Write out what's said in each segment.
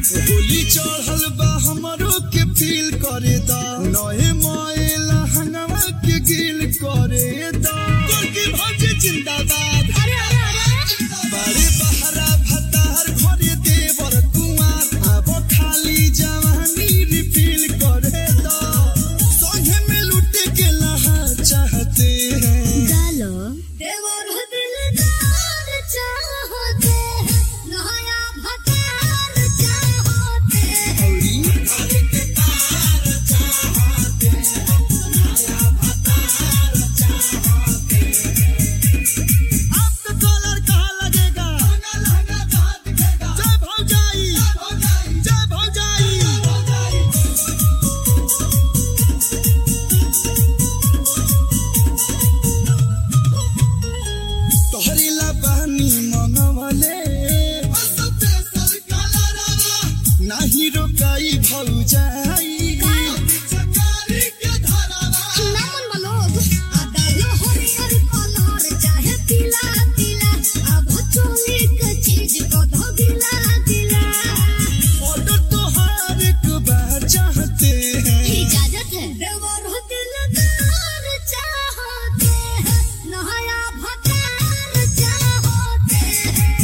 होली चढ़ल बा हमरो के फील करे दा नए मोएला हंगवा के गिल करे दा तुर्की भौजी जिंदाबाद अरे अरे अरे बड़े बहरा भतार घरे देवर कुआर अब खाली जवानी रिफिल करे दा संगे में लुटे के लहा चाहते हैं डालो देवर दिलदार चाहते हैं नया भतार चाहते हैं आपका कॉलर कहाँ लगेगा जय भौजाई जय भौजाई तोहरी ला बहनी मनवले नाही रोकाई भौजाई नामन मलोग आडालो हरियर कलर चाहे पीला पीला अब चोली के चीज को धो गिला गिला ऑर्डर तोहार एक बार चाहते हैं इजाजत है देवर दिलदार चाहते हैं नया भतार चाहते हैं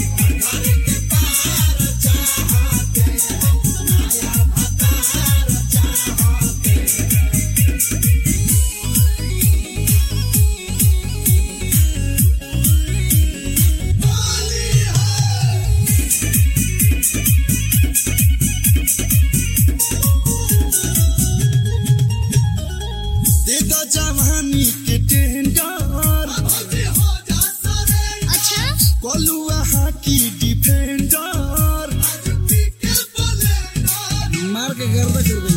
दे दो जवानी के टेंडर अच्छा कलुआ हाकी डिफेंडर मार के गर्दा कर दे